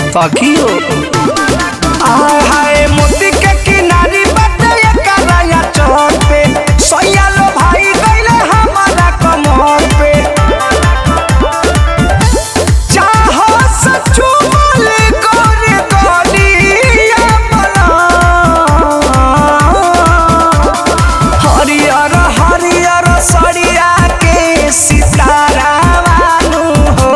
सखियो आय हाय मोती के किनारी बाटे एकराया चौर पे सैया लो भाई गइले हमारा कमर पे चाहो सचू बोले गोरे गोलिया बना हरियर हरियर सरिया के सितारा वालू हो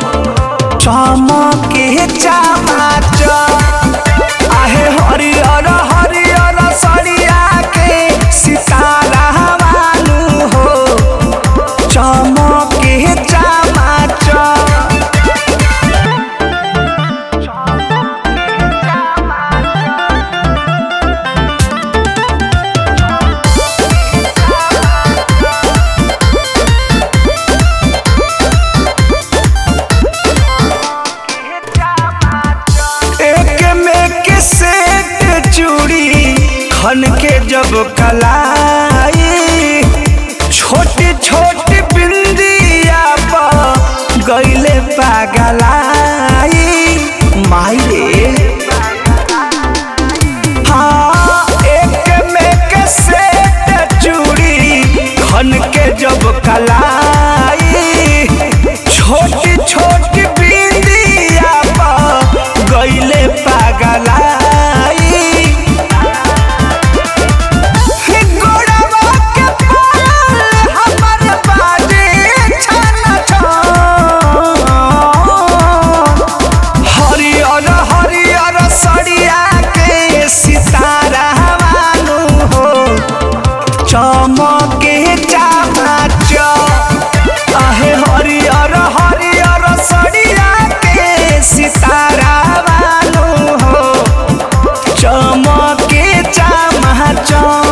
चमके चमाच आहे हरियर हरियर सरिया के सितारा वालू हो चमके चमाच एक में के सेट चूड़ी खन के जब कलाई छोटी छोटी बिंदिया पर गईले पागलाई माई रे हाँ एक में के सेट चूड़ी खन के जब कलाई छोटी छोटी बिंदिया पर गईले पागलाई गोड़वा के पायल हमर बाजे छन छन। हरियर हरियर सरिया के सितारा वालू हो चमके चमाच आहे हरियर हरियर सरिया के सितारा वालू हो चमके चमाच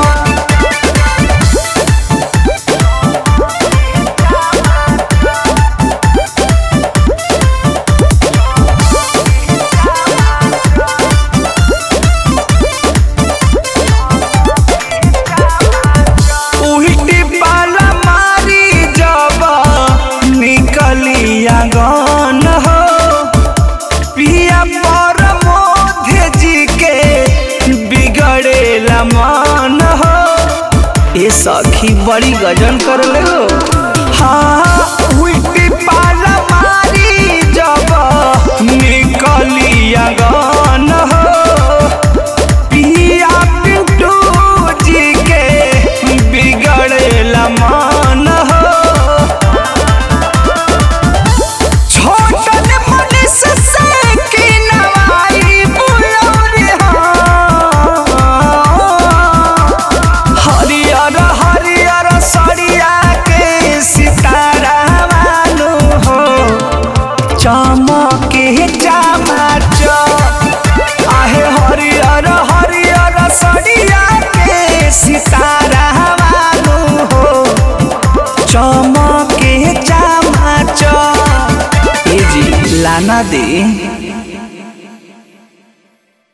उल्टी पाला मारी जब निकली आंगन हो पिया पर मोधे जी के बिगड़ेला मन हो ए सखी बड़ी गजन कर ले हो हाँ उल्टी पाला मारी जब निकली आंगन हो पिया पिंटू जी के बिगड़ेला मन हो छोटन मनीष से की नवाई बुलौरी हाँ। हरियर हरियर सरिया के सितारा वालू हो चमके चमाच आहे हरियर हरियर सरिया के सितारा वालू हो चमके चमाच ए जी लाना दे